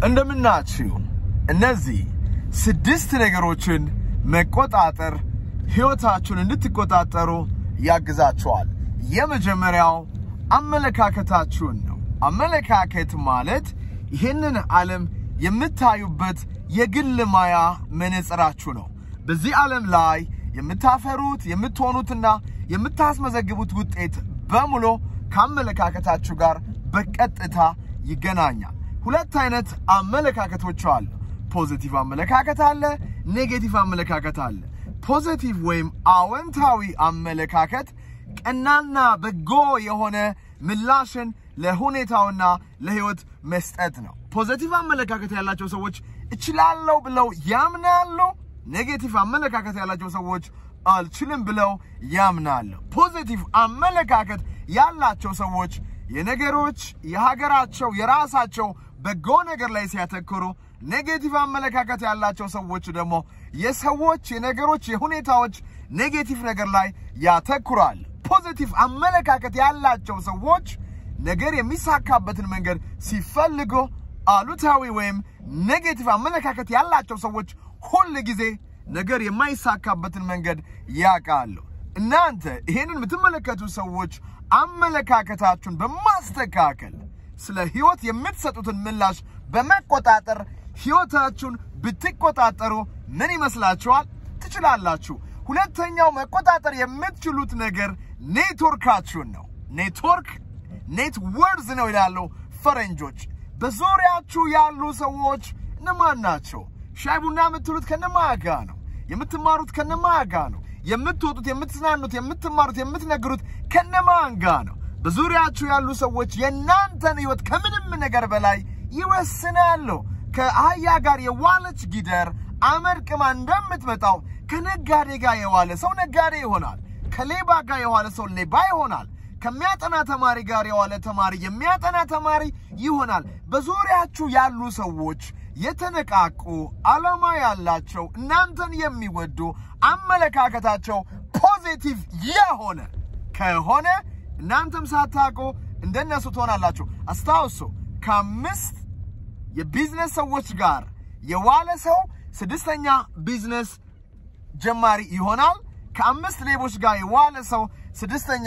እንደምናችሁ። እነዚህ ስድስት ነገሮችን መቆጣጠር ሕይወታችሁን እንድትቆጣጠሩ ያግዛችኋል። የመጀመሪያው አመለካከታችሁን ነው። አመለካከት ማለት ይህንን ዓለም የምታዩበት የግል ማያ መነጽራችሁ ነው። በዚህ ዓለም ላይ የምታፈሩት የምትሆኑትና የምታስመዘግቡት ውጤት በሙሉ ከአመለካከታችሁ ጋር በቀጥታ ይገናኛል። ሁለት አይነት አመለካከቶች አሉ። ፖዚቲቭ አመለካከት አለ፣ ኔጌቲቭ አመለካከት አለ። ፖዚቲቭ ወይም አወንታዊ አመለካከት ቀናና በጎ የሆነ ምላሽን ለሁኔታውና ለህይወት መስጠት ነው። ፖዚቲቭ አመለካከት ያላቸው ሰዎች እችላለሁ ብለው ያምናሉ። ኔጌቲቭ አመለካከት ያላቸው ሰዎች አልችልም ብለው ያምናሉ። ፖዚቲቭ አመለካከት ያላቸው ሰዎች የነገሮች የሀገራቸው የራሳቸው በጎ ነገር ላይ ሲያተኩሩ፣ ኔጌቲቭ አመለካከት ያላቸው ሰዎች ደግሞ የሰዎች የነገሮች የሁኔታዎች ኔጌቲቭ ነገር ላይ ያተኩራል። ፖዚቲቭ አመለካከት ያላቸው ሰዎች ነገር የሚሳካበትን መንገድ ሲፈልጉ፣ አሉታዊ ወይም ኔጌቲቭ አመለካከት ያላቸው ሰዎች ሁል ጊዜ ነገር የማይሳካበትን መንገድ ያውቃሉ። እናንተ ይሄንን የምትመለከቱ ሰዎች አመለካከታችሁን በማስተካከል ስለ ህይወት የምትሰጡትን ምላሽ በመቆጣጠር ህይወታችሁን ብትቆጣጠሩ ምን ይመስላችኋል? ትችላላችሁ። ሁለተኛው መቆጣጠር የምትችሉት ነገር ኔትወርካችሁን ነው። ኔትወርክ ኔትወርዝ ነው ይላሉ ፈረንጆች። በዙሪያችሁ ያሉ ሰዎች እነማን ናቸው? ሻይ ቡና የምትሉት ከነማን ጋ ነው? የምትማሩት ከነማን ጋ ነው? የምትወጡት፣ የምትዝናኑት፣ የምትማሩት፣ የምትነግሩት ከነማን ጋ ነው? በዙሪያችሁ ያሉ ሰዎች የእናንተን ህይወት ከምንም ነገር በላይ ይወስናሉ። ከአህያ ጋር የዋለች ጊደር አመድ ቅማ እንደምትመጣው ከነጋዴ ጋር የዋለ ሰው ነጋዴ ይሆናል። ከሌባ ጋር የዋለ ሰው ሌባ ይሆናል። ከሚያጠና ተማሪ ጋር የዋለ ተማሪ የሚያጠና ተማሪ ይሆናል። በዙሪያችሁ ያሉ ሰዎች የተነቃቁ ዓላማ ያላቸው እናንተን የሚወዱ አመለካከታቸው ፖዚቲቭ የሆነ ከሆነ እናንተም ሳታውቁ እንደነሱ ትሆናላችሁ። አስታውሱ፣ ከአምስት የቢዝነስ ሰዎች ጋር የዋለ ሰው ስድስተኛ ቢዝነስ ጀማሪ ይሆናል። ከአምስት ሌቦች ጋር የዋለ ሰው ስድስተኛ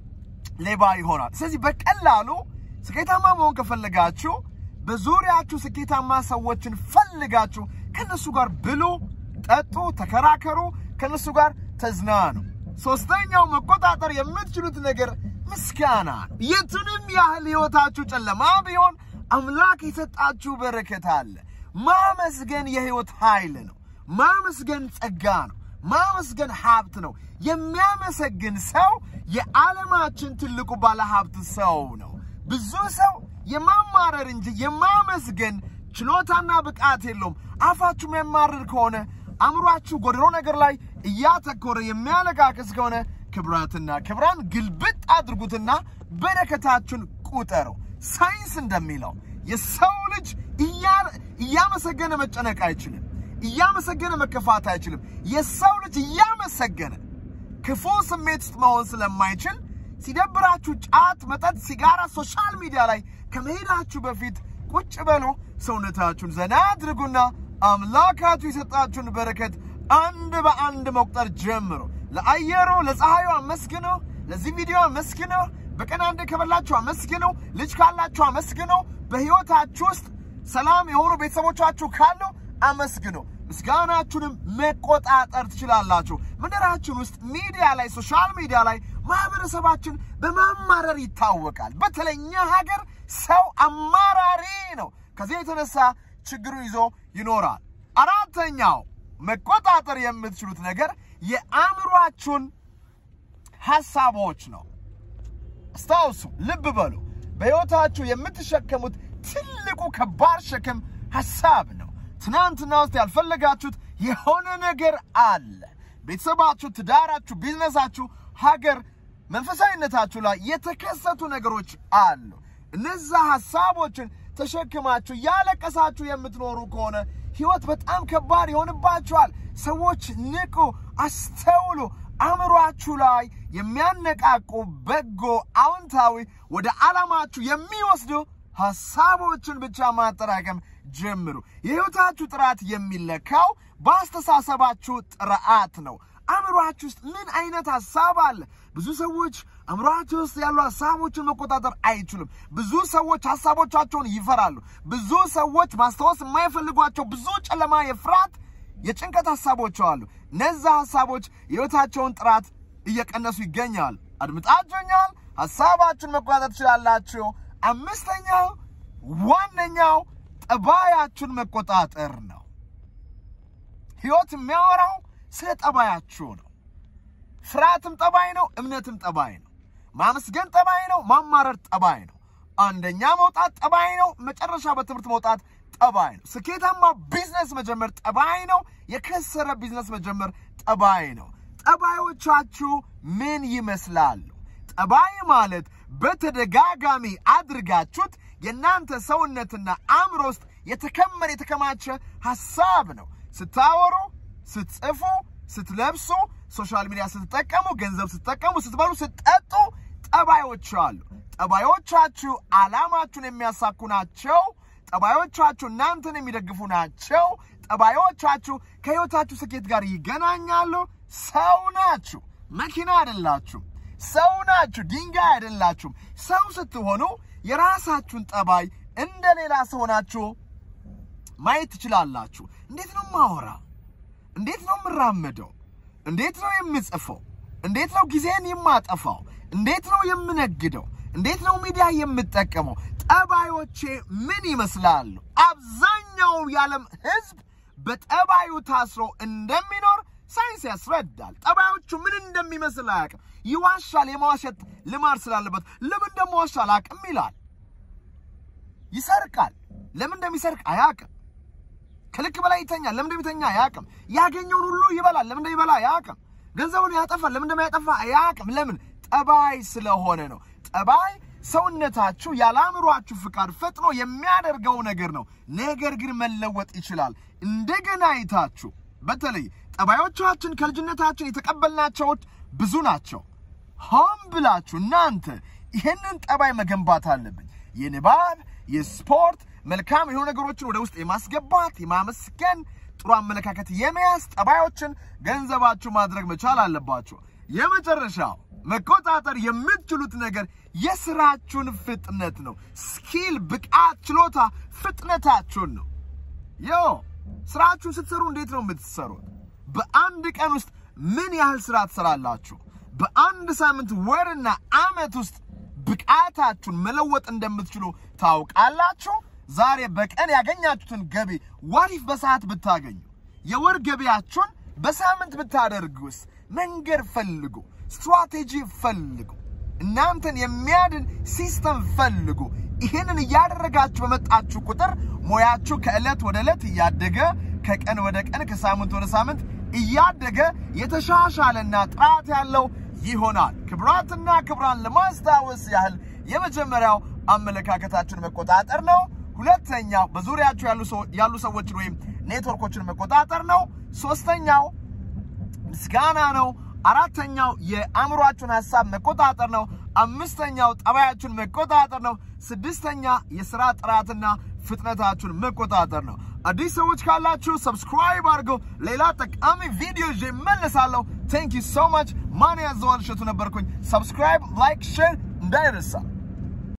ሌባ ይሆናል። ስለዚህ በቀላሉ ስኬታማ መሆን ከፈለጋችሁ በዙሪያችሁ ስኬታማ ሰዎችን ፈልጋችሁ ከነሱ ጋር ብሉ፣ ጠጡ፣ ተከራከሩ፣ ከነሱ ጋር ተዝናኑ። ሶስተኛው መቆጣጠር የምትችሉት ነገር ምስጋና ነው። የቱንም ያህል ህይወታችሁ ጨለማ ቢሆን አምላክ የሰጣችሁ በረከት አለ። ማመስገን የህይወት ኃይል ነው። ማመስገን ጸጋ ነው። ማመስገን ሀብት ነው። የሚያመሰግን ሰው የዓለማችን ትልቁ ባለሀብት ሰው ነው። ብዙ ሰው የማማረር እንጂ የማመስገን ችሎታና ብቃት የለውም። አፋችሁ የሚያማርር ከሆነ አእምሯችሁ ጎድሮ ነገር ላይ እያተኮረ የሚያለቃቅስ ከሆነ ክብራትና ክብራን ግልብጥ አድርጉትና በረከታችሁን ቁጠሩ። ሳይንስ እንደሚለው የሰው ልጅ እያመሰገነ መጨነቅ አይችልም። እያመሰገነ መከፋት አይችልም። የሰው ልጅ እያመሰገነ ክፉ ስሜት ውስጥ መሆን ስለማይችል ሲደብራችሁ ጫት፣ መጠጥ፣ ሲጋራ፣ ሶሻል ሚዲያ ላይ ከመሄዳችሁ በፊት ቁጭ በሉ፣ ሰውነታችሁን ዘና አድርጉና አምላካችሁ የሰጣችሁን በረከት አንድ በአንድ መቁጠር ጀምሮ ለአየሩ ለፀሐዩ አመስግኑ። ለዚህ ቪዲዮ አመስግኑ። በቀን አንድ ከበላችሁ አመስግኑ። ልጅ ካላችሁ አመስግኑ። በህይወታችሁ ውስጥ ሰላም የሆኑ ቤተሰቦቻችሁ ካሉ አመስግኑ። ምስጋናችሁንም መቆጣጠር ትችላላችሁ። ምድራችን ውስጥ ሚዲያ ላይ ሶሻል ሚዲያ ላይ ማህበረሰባችን በማማረር ይታወቃል። በተለይ እኛ ሀገር ሰው አማራሪ ነው። ከዚህ የተነሳ ችግሩ ይዞ ይኖራል። አራተኛው መቆጣጠር የምትችሉት ነገር የአእምሯችሁን ሐሳቦች ነው። አስታውሱ፣ ልብ በሉ። በሕይወታችሁ የምትሸከሙት ትልቁ ከባድ ሸክም ሐሳብ ነው። ትናንትና ውስጥ ያልፈለጋችሁት የሆነ ነገር አለ። ቤተሰባችሁ፣ ትዳራችሁ፣ ቢዝነሳችሁ፣ ሀገር፣ መንፈሳዊነታችሁ ላይ የተከሰቱ ነገሮች አሉ። እነዛ ሐሳቦችን ተሸክማችሁ ያለቀሳችሁ የምትኖሩ ከሆነ ህይወት በጣም ከባድ ይሆንባችኋል። ሰዎች ንቁ፣ አስተውሉ። አእምሯችሁ ላይ የሚያነቃቁ በጎ፣ አዎንታዊ ወደ ዓላማችሁ የሚወስዱ ሐሳቦችን ብቻ ማጠራቀም ጀምሩ። የሕይወታችሁ ጥራት የሚለካው በአስተሳሰባችሁ ጥራት ነው። አእምሯችሁ ውስጥ ምን አይነት ሐሳብ አለ? ብዙ ሰዎች አእምሯቸው ውስጥ ያሉ ሐሳቦችን መቆጣጠር አይችሉም። ብዙ ሰዎች ሐሳቦቻቸውን ይፈራሉ። ብዙ ሰዎች ማስታወስ የማይፈልጓቸው ብዙ ጨለማ፣ የፍርሃት፣ የጭንቀት ሐሳቦች አሉ። እነዛ ሐሳቦች የሕይወታቸውን ጥራት እየቀነሱ ይገኛል። አድምጣችሁኛል? ሐሳባችሁን መቆጣጠር ትችላላችሁ። አምስተኛው ዋነኛው ጠባያችሁን መቆጣጠር ነው። ሕይወት የሚያወራው ስለ ጠባያችሁ ነው። ፍርሃትም ጠባይ ነው፣ እምነትም ጠባይ ነው። ማመስገን ጠባይ ነው፣ ማማረር ጠባይ ነው። አንደኛ መውጣት ጠባይ ነው፣ መጨረሻ በትምህርት መውጣት ጠባይ ነው። ስኬታማ ቢዝነስ መጀመር ጠባይ ነው፣ የከሰረ ቢዝነስ መጀመር ጠባይ ነው። ጠባዮቻችሁ ምን ይመስላሉ? ጠባይ ማለት በተደጋጋሚ አድርጋችሁት የእናንተ ሰውነትና አእምሮ ውስጥ የተከመረ የተከማቸ ሐሳብ ነው። ስታወሩ፣ ስትጽፉ፣ ስትለብሱ፣ ሶሻል ሚዲያ ስትጠቀሙ፣ ገንዘብ ስትጠቀሙ፣ ስትበሉ፣ ስትጠጡ ጠባዮች አሉ። ጠባዮቻችሁ ዓላማችሁን የሚያሳኩ ናቸው። ጠባዮቻችሁ እናንተን የሚደግፉ ናቸው። ጠባዮቻችሁ ከሕይወታችሁ ስኬት ጋር ይገናኛሉ። ሰው ናችሁ፣ መኪና አይደላችሁም። ሰው ናችሁ፣ ድንጋይ አይደላችሁም። ሰው ስትሆኑ የራሳችሁን ጠባይ እንደ ሌላ ሰው ናችሁ ማየት ትችላላችሁ። እንዴት ነው ማወራው? እንዴት ነው የምራመደው? እንዴት ነው የምጽፈው? እንዴት ነው ጊዜን የማጠፋው? እንዴት ነው የምነግደው? እንዴት ነው ሚዲያ የምጠቀመው? ጠባዮቼ ምን ይመስላሉ? አብዛኛው የዓለም ሕዝብ በጠባዩ ታስሮ እንደሚኖር ሳይንስ ያስረዳል። ጠባዮቹ ምን እንደሚመስል አያውቅም። ይዋሻል። የመዋሸት ልማድ ስላለበት ለምን እንደመዋሻ አላውቅም ይላል። ይሰርቃል። ለምን እንደሚሰርቅ አያውቅም። ከልክ በላይ ይተኛል። ለምን እንደሚተኛ አያውቅም። ያገኘውን ሁሉ ይበላል። ለምን እንደሚበላ አያውቅም። ገንዘቡን ያጠፋል። ለምን እንደሚያጠፋ አያውቅም። ለምን? ጠባይ ስለሆነ ነው። ጠባይ ሰውነታችሁ ያለ አእምሯችሁ ፍቃድ ፈጥኖ የሚያደርገው ነገር ነው። ነገር ግን መለወጥ ይችላል። እንደገና አይታችሁ በተለይ ጠባዮቻችን ከልጅነታችን የተቀበልናቸዎች ብዙ ናቸው። ሆን ብላችሁ እናንተ ይህንን ጠባይ መገንባት አለብኝ። የንባብ፣ የስፖርት፣ መልካም የሆኑ ነገሮችን ወደ ውስጥ የማስገባት የማመስገን፣ ጥሩ አመለካከት የመያዝ ጠባዮችን ገንዘባችሁ ማድረግ መቻል አለባችሁ። የመጨረሻው መቆጣጠር የምትችሉት ነገር የስራችሁን ፍጥነት ነው። ስኪል፣ ብቃት፣ ችሎታ ፍጥነታችሁን ነው። ዮ ስራችሁን ስትሰሩ እንዴት ነው የምትሰሩት? በአንድ ቀን ውስጥ ምን ያህል ስራ ትሰራላችሁ? በአንድ ሳምንት ወርና ዓመት ውስጥ ብቃታችሁን መለወጥ እንደምትችሉ ታውቃላችሁ። ዛሬ በቀን ያገኛችሁትን ገቢ ዋሪፍ በሰዓት ብታገኙ፣ የወር ገቢያችሁን በሳምንት ብታደርጉስ? መንገድ ፈልጉ፣ ስትራቴጂ ፈልጉ፣ እናንተን የሚያድን ሲስተም ፈልጉ። ይህንን እያደረጋችሁ በመጣችሁ ቁጥር ሙያችሁ ከዕለት ወደ ዕለት እያደገ ከቀን ወደ ቀን ከሳምንት ወደ ሳምንት እያደገ የተሻሻለና ጥራት ያለው ይሆናል። ክብራትና ክብራን ለማስታወስ ያህል የመጀመሪያው አመለካከታችሁን መቆጣጠር ነው። ሁለተኛው በዙሪያችሁ ያሉ ሰዎችን ወይም ኔትወርኮችን መቆጣጠር ነው። ሶስተኛው ምስጋና ነው። አራተኛው የአእምሯችሁን ሀሳብ መቆጣጠር ነው። አምስተኛው ጠባያችሁን መቆጣጠር ነው። ስድስተኛ የስራ ጥራትና ፍጥነታችሁን መቆጣጠር ነው። አዲስ ሰዎች ካላችሁ ሰብስክራይብ አድርገው። ሌላ ጠቃሚ ቪዲዮ ይዤ እመለሳለሁ። ቴንክ ዩ ሶ ማች። ማን ያዘዋል እሸቱ ነበርኩኝ። ሰብስክራይብ፣ ላይክ፣ ሼር እንዳይረሳ።